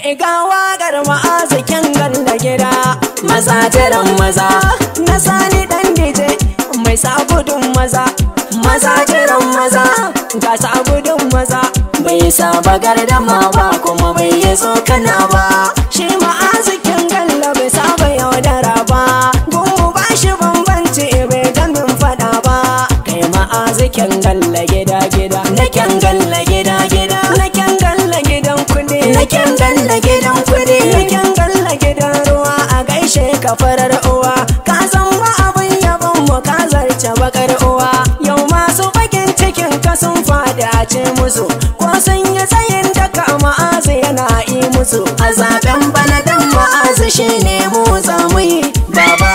ga waƙar ma'azikin galla gida maza jiran maza na sani dan dije mai sa gudun maza maza jiran maza ga sa gudun maza bai saba gardama ba kuma bai yi tsokana ba shi ma'azikin galla bai saba yaudara ba gungu ba shi bambanci bai gamin fada ba kai ma'azikin galla gida gida na kyan galla gida gida na kyan galla gidan kudi na kyan galla gidan kudi na kyan galla gidan ruwa a gaishe ka farar uwa ka san ba abin yabon mu ka zarce bakar uwa yau masu bakin cikin ka sun fadi a ce musu ko sun yi tsayin daka ma'azu yana yi musu a zaben bana dan ma'azu shine mu za mu yi baba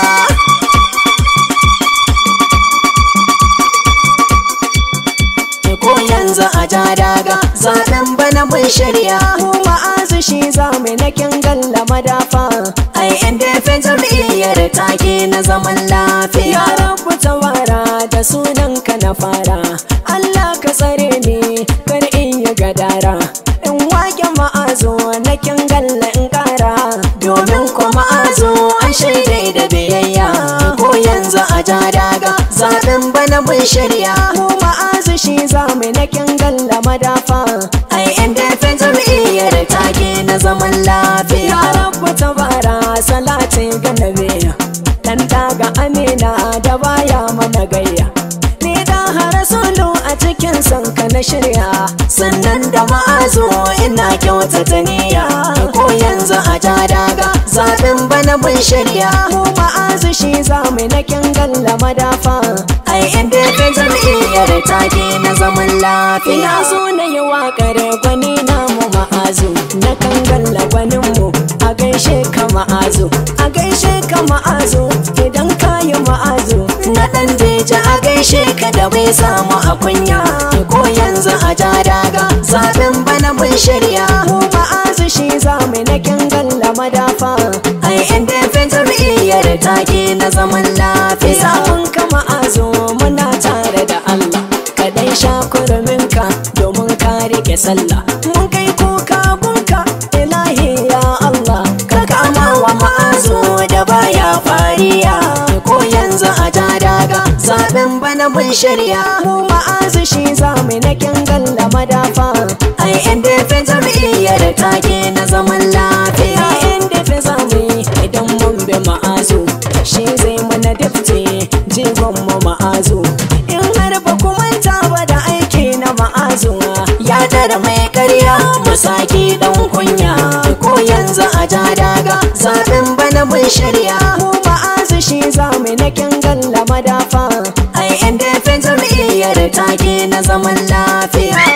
ko yanzu a ja daga zaben bana mun shirya mu ma'azu shi za mu na kin galla madafa ai inda fa jam'iyyar take na zaman lafiya ya rabu tawara da sunan ka na fara Allah ka tsare ni kar in yi gadara in wake ma'azu na kin galla in kara domin ko ma'azu an shaidai da biyayya ko yanzu a ja daga zaben bana mun shirya mu ma'azu shi za mu na kin galla madafa ai inda fa jam'iyyar take na zaman lafiya ya rabu tabara salati ga nabi dan daga amina da baya mana gayya ni da harasulu a cikin sanka na shirya sannan da ma'azo ina kyautata niyya ko yanzu a ja daga zaben bana mun shirya mu ma'azu shi za mu na kin galla madafa ai inda ka jam'iyyar take na zaman lafiya ina so na yi waƙar gwani na mu ma'azu na kan galla gwanin mu a gaishe ka ma'azu a gaishe ka ma'azu idan ka yi ma'azu na ɗan deja a gaishe ka da bai samu a kunya ko yanzu a ja daga zaben bana mun shirya mu ma'azu shi za mu na kin galla madafa ai inda fa jam'iyyar take na zaman lafiya sabon ka ma'azu muna tare da Allah ka dai sha kurminka domin ka rike sallah mun kai kuka bunka ilahi ya Allah ka kama wa ma'azu da baya fariya ko yanzu a ja daga zaben bana mun shirya mu ma'azu shi za mu na kin galla madafa ai inda fa jam'iyyar take na zaman lafiya inda fa zamu idan mun bi ma'azu shi zai mana dafte jigon mu ma'azu in har ba ku manta ba da aiki na ma'azu ya tara mai karya musaki dan kunya ko yanzu a ja daga zaben bana mun shirya mu ma'azu shi za mu na kin galla madafa ai inda fa jam'iyyar take na zaman lafiya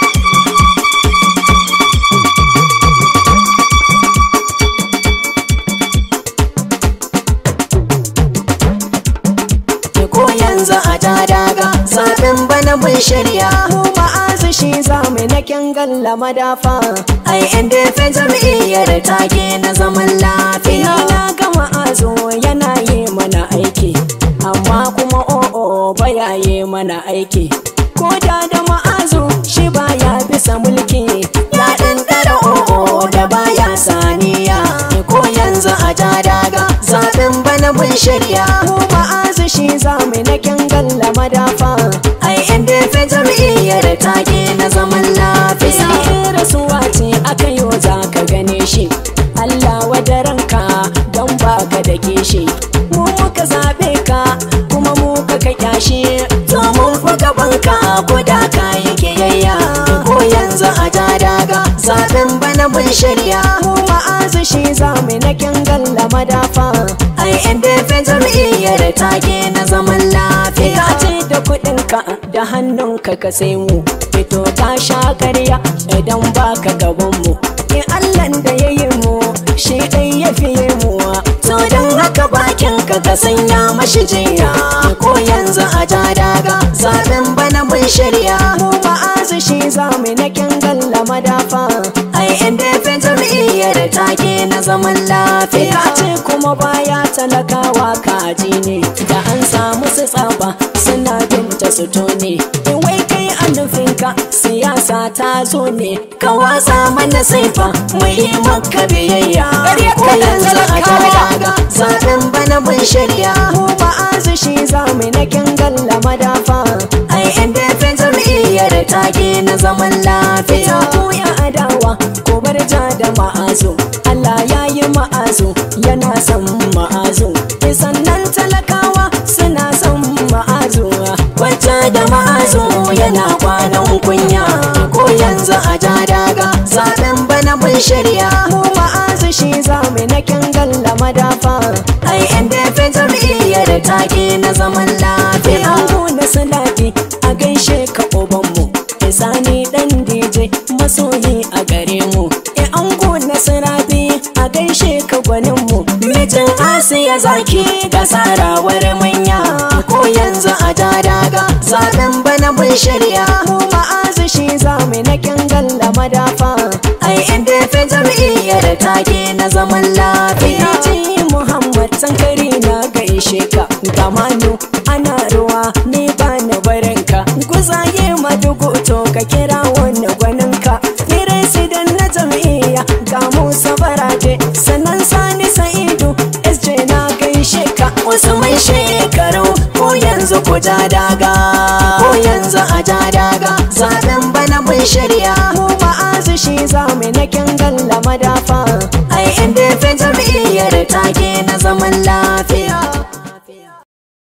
ko yanzu a ja daga zaben bana mun shirya mu ma'azu shi za mu na kin galla madafa ai inda fa jam'iyyar take na zaman lafiya na ga ma'azu yana yi mana aiki amma kuma o'o baya yi mana aiki ko da da ma'azu shi baya bisa mulki ya ɗan ɗara o'o da baya saniya ko yanzu a ja daga zaben bana mun shirya mu ma'azu shi za mu na kin galla madafa ai inda fa jam'iyyar take na zaman lafiya rasuwa ce aka yi za ka gane shi Allah wadaranka don baka da kishi mu muka zaɓe ka kuma mu ka kyashi to mun fi gabanka ko da ka yi kiyayya ko yanzu a ja daga zaben bana mun shirya mu ma'azu shi za mu na kin galla madafa ai inda fa jam'iyyar take na zaman lafiya ce da kuɗinka da hannunka ka sai mu fito ka sha karya idan baka gaban mu in Allah da ya yi mu shi ɗai ya fiye mu to don haka bakin ka ka sanya mashi jiya ko yanzu a ja daga zaben bana mun shirya mu ma'azu shi za mu na kin galla madafa ai inda fa jam'iyyar take na zaman lafiya ce kuma baya talakawa kaji ne da an samu su tsaba suna binta su tone in wai kai a nufinka siyasa ta zo ne ka watsa mana saifa mu yi maka biyayya ko yanzu a daga zaben bana mun shirya mu ba azushi zamu na galla madafa ai inda fe jam'iyyar take na zaman lafiya ku ya adawa ko bar ja da ma'azu Allah ya yi ma'azu yana son ma'azu sannan talakawa suna son ma'azu wacce da ma'azu yana kwanan kunya ko yanzu a ja daga zaben bana mun shirya mu ma'azu shi zamu na galla madafa ai inda fe jam'iyyar take na zaman lafiya ku na salati a gaishe ka obanmu sani dan DJ masoyi a gare mu e ango na sirabi a gaishe ka gwanin mu mijin asiya zaki ga sarawar manya ko yanzu a ja daga zaben bana mun shirya mu ma'azu shi zamu na galla madafa ai inda fe jam'iyyar take na zaman lafiya ji Muhammad Sankari na gaishe ka gamanu ana ruwa ni ba na barinka guzaye madugu to ka kira wani gwaninka ni resident na jam'iyya ga musa baraje sannan sani sa'idu sj na gaishe ka wasu mai shekaru ko yanzu ku ja daga ko yanzu a ja daga zaben bana mun shirya mu ma'azu shi zamu na galla madafa ai inda fe jam'iyyar take